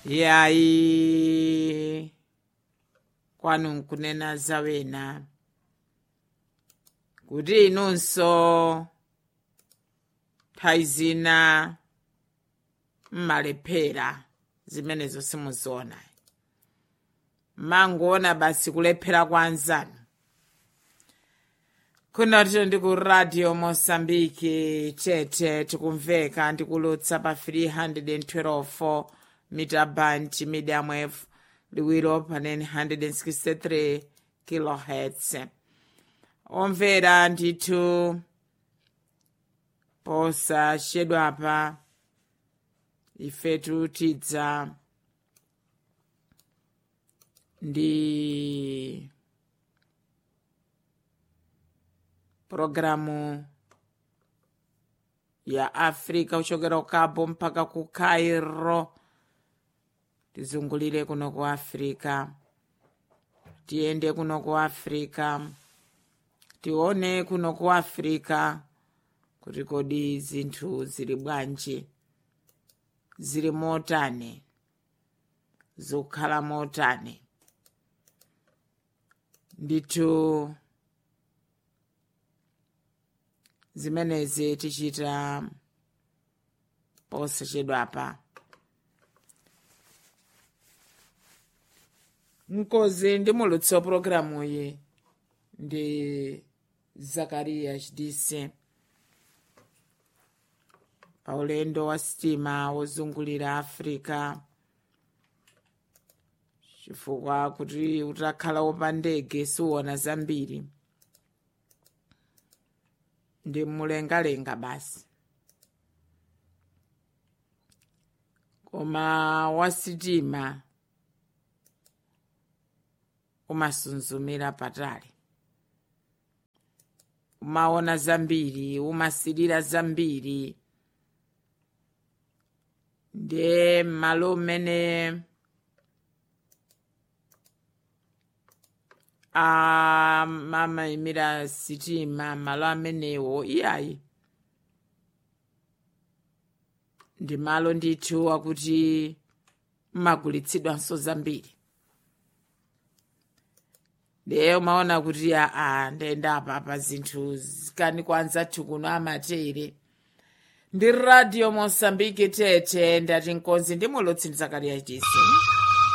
yayi kwanu nkunena zawena kuti inunso nthawi zina mmalephera zimenezo simuziona mangoona basi kulephera kwa anzanu kuno tito ndi ku radio mosambiki tete tikumveka ndikulutsa pa 312 mita band medium wave liwiro pa 963 kilohertz omvera ndithu posachedwapa ifetu tidza ndi programu ya afrika kuchokera ku cabo mpaka ku cairo tizungulire kuno ku afrika tiyende kuno ku afrika tione kuno ku afrika kuti kodi zinthu zili bwanji zili motani zikukhala motani ndithu zimenezi tichita posachedwapa mkozi ndi mulutsi wa pulogalamu iyi ndi zakariya chidise pa ulendo wa sitima wozungulira africa chifukwa kuti utakhala wopa ndege siuona zambiri ndi mlengalenga basi koma wasitima umasunzumira patali umaona zambiri umasirira zambiri ndiye malo mmene amayimira sitima malo amenewo iyayi ndi malo ndithu akuti mmagulitsidwanso zambiri ndiye umaona kuti aa ndayenda apa pa zinthu zikani kwanzathu kuno amatere ndi radio mosambiki tete ndati nkonzi ndi mulutsi ndi zakariya chisi